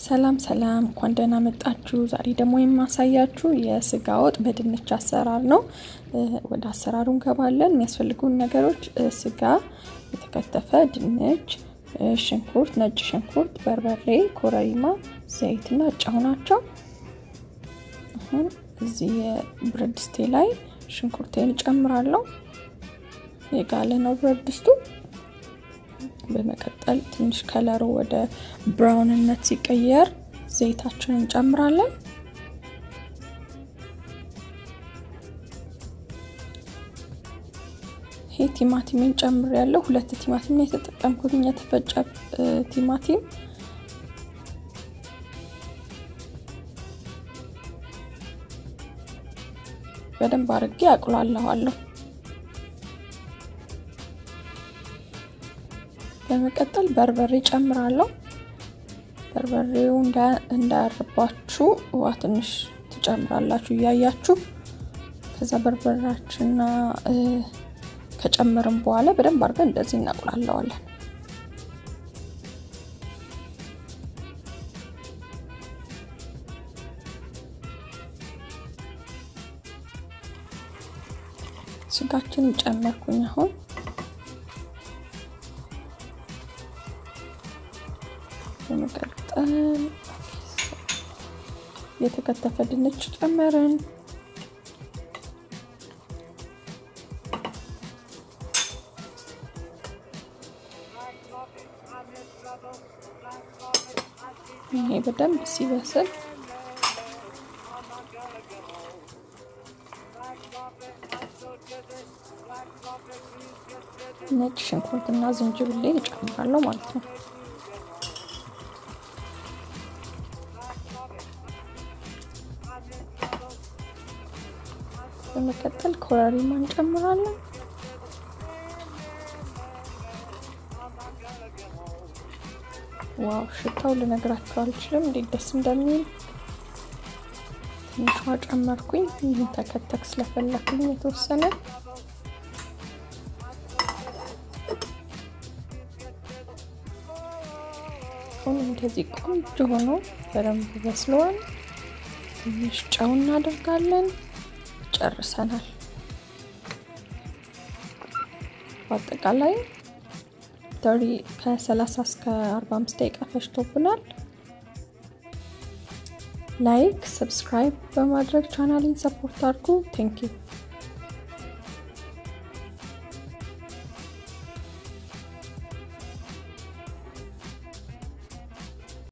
ሰላም ሰላም፣ እንኳን ደህና መጣችሁ። ዛሬ ደግሞ የማሳያችሁ የስጋ ወጥ በድንች አሰራር ነው። ወደ አሰራሩ እንገባለን። የሚያስፈልጉን ነገሮች ስጋ፣ የተከተፈ ድንች፣ ሽንኩርት፣ ነጭ ሽንኩርት፣ በርበሬ፣ ኮረሪማ፣ ዘይትና ጨው ናቸው። አሁን እዚህ የብረት ድስቴ ላይ ሽንኩርቴን እጨምራለሁ። የጋለ ነው ብረት ድስቱ። በመቀጠል ትንሽ ከለሩ ወደ ብራውንነት ሲቀየር ዘይታችንን እንጨምራለን። ይሄ ቲማቲምን ጨምር ያለው ሁለት ቲማቲም ነው የተጠቀምኩት፣ የተፈጨ ቲማቲም። በደንብ አድርጌ አቁላለዋለሁ። በመቀጠል በርበሬ ጨምራለሁ። በርበሬው እንዳያርባችሁ ውሃ ትንሽ ትጨምራላችሁ እያያችሁ። ከዛ በርበሬያችንና ከጨመርን በኋላ በደንብ አድርገን እንደዚህ እናቁላለዋለን። ስጋችንን ጨመርኩኝ አሁን በመቀጠል የተከተፈ ድንች ጨመርን። ይሄ በደንብ ሲበስል ነጭ ሽንኩርትና ዝንጅብሌን እጨምራለሁ ማለት ነው። በመቀጠል ኮረሪማ እንጨምራለን። ዋው ሽታው ልነግራችሁ አልችልም እንዴት ደስ እንደሚል። ትንሿ ጨመርኩኝ። ይህን ተከተክ ስለፈለኩኝ የተወሰነ አሁን እንደዚህ ቆንጆ ሆኖ በደንብ በስለዋል። ትንሽ ጨው እናደርጋለን። ጨርሰናል። በአጠቃላይ ተሪ ከ30 እስከ 45 ደቂቃ ፈጅቶብናል። ላይክ፣ ሰብስክራይብ በማድረግ ቻናሊን ሰፖርት አድርጉ። ቴንክ ዩ